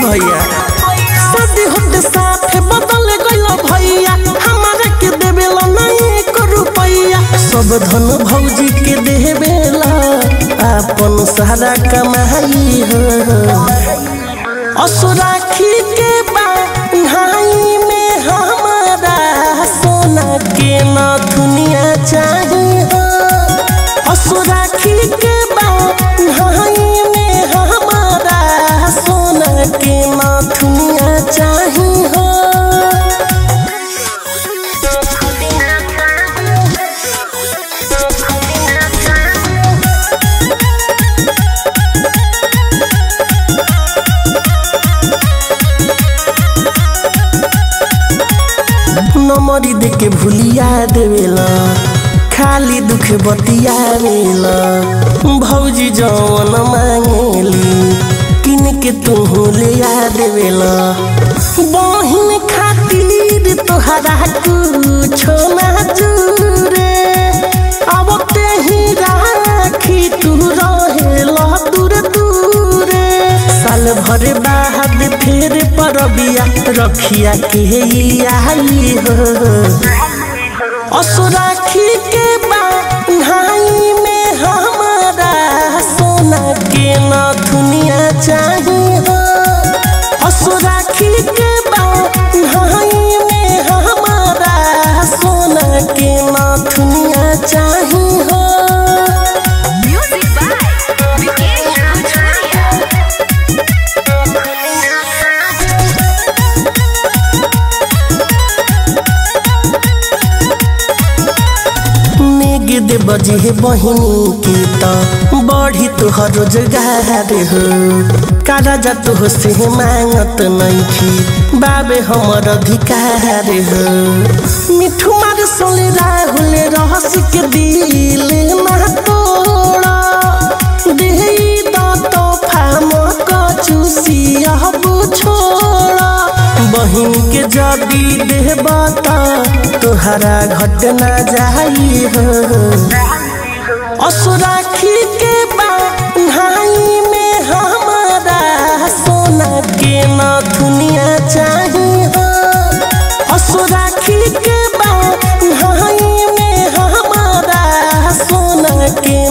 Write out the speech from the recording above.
भैया शादी होते साथे बदल गइल भैया हमारा के देवेला नहीं को रुपैया सब धन भौजी के देवेला अपन सारा कमाई हो असुराखी के बाई में हमारा सोना के न दुनिया चाहिए हो असुराखी के बाई में हमारा सोना के न दुनिया चाहिए हो नमरी देके भूलिया देवेला खाली दुख बतियावेला भौजी जवन मांगेली किन के तू ले आ देवेला बहिन खातिर तोहरा कुछो ना जुरे अब ते ही राखी तू रहेला दूर दूरे साल भर बाद फेर परबिया रखिया के आई हो असुराखी के बाई में हमारा सोना के न दुनिया चाहिए हो असुराखी के बाई में हमारा सोना के न दुनिया चाहिए हो Music by Vikesh Bhojpuria. नेग दे बजे हे बहिनी की त बढ़ी तोहर रोजगार हो कारा जा तो से मांगत नइखी बाबे हमर अधिकार हो मिठू मार सोले राहुल रहस के दिल ना तोड़ा देही द तोहफा मक चूसिया छोड़ा बहिन के जदी देबा त तोहरा घट ना जाई हो असुराखी के बाई में हमारा सोना के न दुनिया चाहिए हो असुराखी के बाई में हमारा सोना के